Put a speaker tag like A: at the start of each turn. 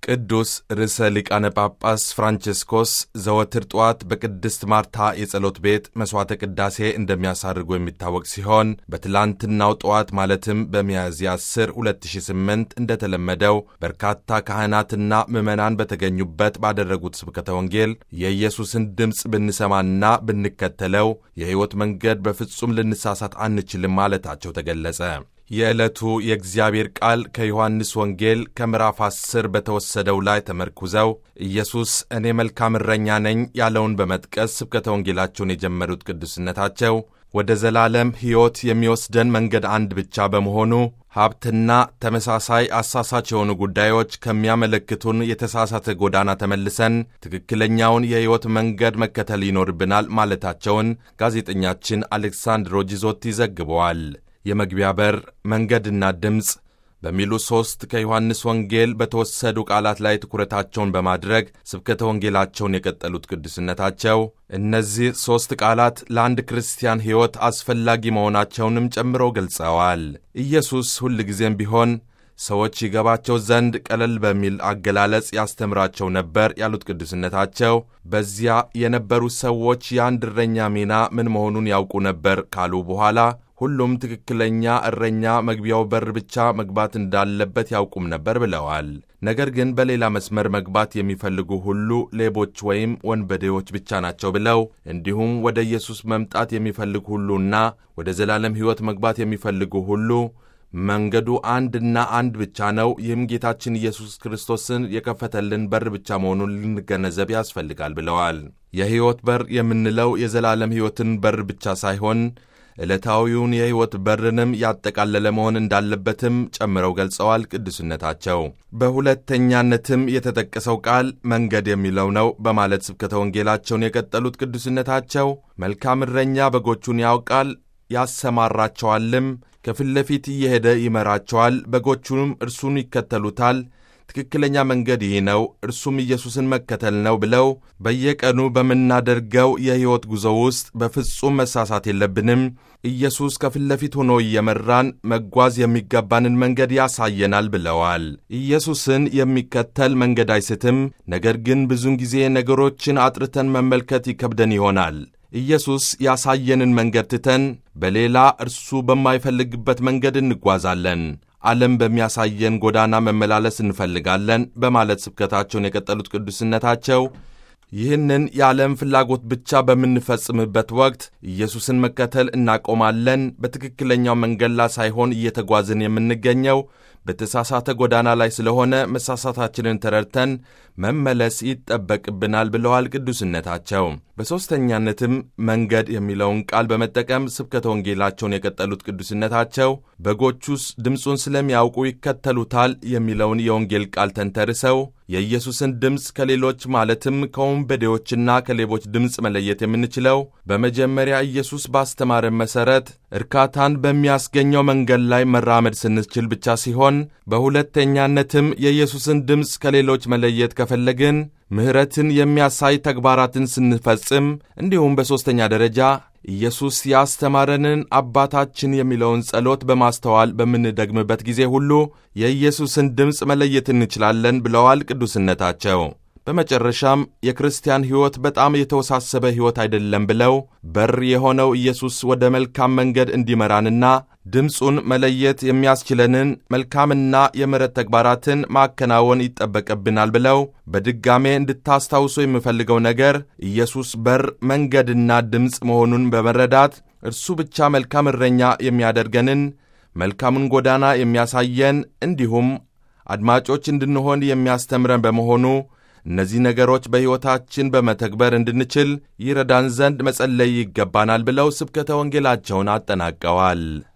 A: ቅዱስ ርዕሰ ሊቃነ ጳጳስ ፍራንቼስኮስ ዘወትር ጠዋት በቅድስት ማርታ የጸሎት ቤት መሥዋዕተ ቅዳሴ እንደሚያሳርጉ የሚታወቅ ሲሆን በትላንትናው ጠዋት ማለትም በሚያዝያ 10 2008 እንደተለመደው በርካታ ካህናትና ምዕመናን በተገኙበት ባደረጉት ስብከተ ወንጌል የኢየሱስን ድምፅ ብንሰማና ብንከተለው የሕይወት መንገድ በፍጹም ልንሳሳት አንችልም ማለታቸው ተገለጸ። የዕለቱ የእግዚአብሔር ቃል ከዮሐንስ ወንጌል ከምዕራፍ 10 በተወሰደው ላይ ተመርኩዘው ኢየሱስ እኔ መልካም እረኛ ነኝ ያለውን በመጥቀስ ስብከተ ወንጌላቸውን የጀመሩት ቅዱስነታቸው ወደ ዘላለም ሕይወት የሚወስደን መንገድ አንድ ብቻ በመሆኑ ሀብትና ተመሳሳይ አሳሳች የሆኑ ጉዳዮች ከሚያመለክቱን የተሳሳተ ጎዳና ተመልሰን ትክክለኛውን የሕይወት መንገድ መከተል ይኖርብናል ማለታቸውን ጋዜጠኛችን አሌክሳንድሮ ጂዞቲ ዘግበዋል። የመግቢያ በር፣ መንገድና ድምፅ በሚሉ ሦስት ከዮሐንስ ወንጌል በተወሰዱ ቃላት ላይ ትኩረታቸውን በማድረግ ስብከተ ወንጌላቸውን የቀጠሉት ቅዱስነታቸው እነዚህ ሦስት ቃላት ለአንድ ክርስቲያን ሕይወት አስፈላጊ መሆናቸውንም ጨምረው ገልጸዋል። ኢየሱስ ሁልጊዜም ቢሆን ሰዎች ይገባቸው ዘንድ ቀለል በሚል አገላለጽ ያስተምራቸው ነበር ያሉት ቅዱስነታቸው በዚያ የነበሩ ሰዎች የአንድ እረኛ ሚና ምን መሆኑን ያውቁ ነበር ካሉ በኋላ ሁሉም ትክክለኛ እረኛ መግቢያው በር ብቻ መግባት እንዳለበት ያውቁም ነበር ብለዋል። ነገር ግን በሌላ መስመር መግባት የሚፈልጉ ሁሉ ሌቦች ወይም ወንበዴዎች ብቻ ናቸው ብለው እንዲሁም ወደ ኢየሱስ መምጣት የሚፈልጉ ሁሉና ወደ ዘላለም ሕይወት መግባት የሚፈልጉ ሁሉ መንገዱ አንድና አንድ ብቻ ነው። ይህም ጌታችን ኢየሱስ ክርስቶስን የከፈተልን በር ብቻ መሆኑን ልንገነዘብ ያስፈልጋል ብለዋል። የሕይወት በር የምንለው የዘላለም ሕይወትን በር ብቻ ሳይሆን ዕለታዊውን የሕይወት በርንም ያጠቃለለ መሆን እንዳለበትም ጨምረው ገልጸዋል። ቅዱስነታቸው በሁለተኛነትም የተጠቀሰው ቃል መንገድ የሚለው ነው በማለት ስብከተ ወንጌላቸውን የቀጠሉት ቅዱስነታቸው መልካም እረኛ በጎቹን ያውቃል ያሰማራቸዋልም፣ ከፊት ለፊት እየሄደ ይመራቸዋል፣ በጎቹንም እርሱን ይከተሉታል ትክክለኛ መንገድ ይህ ነው፣ እርሱም ኢየሱስን መከተል ነው ብለው በየቀኑ በምናደርገው የሕይወት ጉዞ ውስጥ በፍጹም መሳሳት የለብንም። ኢየሱስ ከፊት ለፊት ሆኖ እየመራን መጓዝ የሚገባንን መንገድ ያሳየናል ብለዋል። ኢየሱስን የሚከተል መንገድ አይስትም። ነገር ግን ብዙውን ጊዜ ነገሮችን አጥርተን መመልከት ይከብደን ይሆናል። ኢየሱስ ያሳየንን መንገድ ትተን በሌላ እርሱ በማይፈልግበት መንገድ እንጓዛለን። ዓለም በሚያሳየን ጎዳና መመላለስ እንፈልጋለን በማለት ስብከታቸውን የቀጠሉት ቅዱስነታቸው ይህንን የዓለም ፍላጎት ብቻ በምንፈጽምበት ወቅት ኢየሱስን መከተል እናቆማለን። በትክክለኛው መንገድ ላይ ሳይሆን እየተጓዝን የምንገኘው በተሳሳተ ጎዳና ላይ ስለሆነ መሳሳታችንን ተረድተን መመለስ ይጠበቅብናል ብለዋል ቅዱስነታቸው። በሦስተኛነትም መንገድ የሚለውን ቃል በመጠቀም ስብከተ ወንጌላቸውን የቀጠሉት ቅዱስነታቸው በጎቹስ ድምፁን ስለሚያውቁ ይከተሉታል የሚለውን የወንጌል ቃል ተንተርሰው የኢየሱስን ድምፅ ከሌሎች ማለትም ከወንበዴዎችና ከሌቦች ድምፅ መለየት የምንችለው በመጀመሪያ ኢየሱስ ባስተማረን መሠረት እርካታን በሚያስገኘው መንገድ ላይ መራመድ ስንችል ብቻ ሲሆን በሁለተኛነትም የኢየሱስን ድምፅ ከሌሎች መለየት ከፈለግን ምሕረትን የሚያሳይ ተግባራትን ስንፈጽም፣ እንዲሁም በሦስተኛ ደረጃ ኢየሱስ ያስተማረንን አባታችን የሚለውን ጸሎት በማስተዋል በምንደግምበት ጊዜ ሁሉ የኢየሱስን ድምፅ መለየት እንችላለን ብለዋል ቅዱስነታቸው። በመጨረሻም የክርስቲያን ሕይወት በጣም የተወሳሰበ ሕይወት አይደለም ብለው በር የሆነው ኢየሱስ ወደ መልካም መንገድ እንዲመራንና ድምፁን መለየት የሚያስችለንን መልካምና የምሕረት ተግባራትን ማከናወን ይጠበቅብናል ብለው በድጋሜ እንድታስታውሱ የምፈልገው ነገር ኢየሱስ በር፣ መንገድና ድምፅ መሆኑን በመረዳት እርሱ ብቻ መልካም እረኛ የሚያደርገንን መልካምን ጎዳና የሚያሳየን እንዲሁም አድማጮች እንድንሆን የሚያስተምረን በመሆኑ እነዚህ ነገሮች በሕይወታችን በመተግበር እንድንችል ይረዳን ዘንድ መጸለይ ይገባናል ብለው ስብከተ ወንጌላቸውን አጠናቀዋል።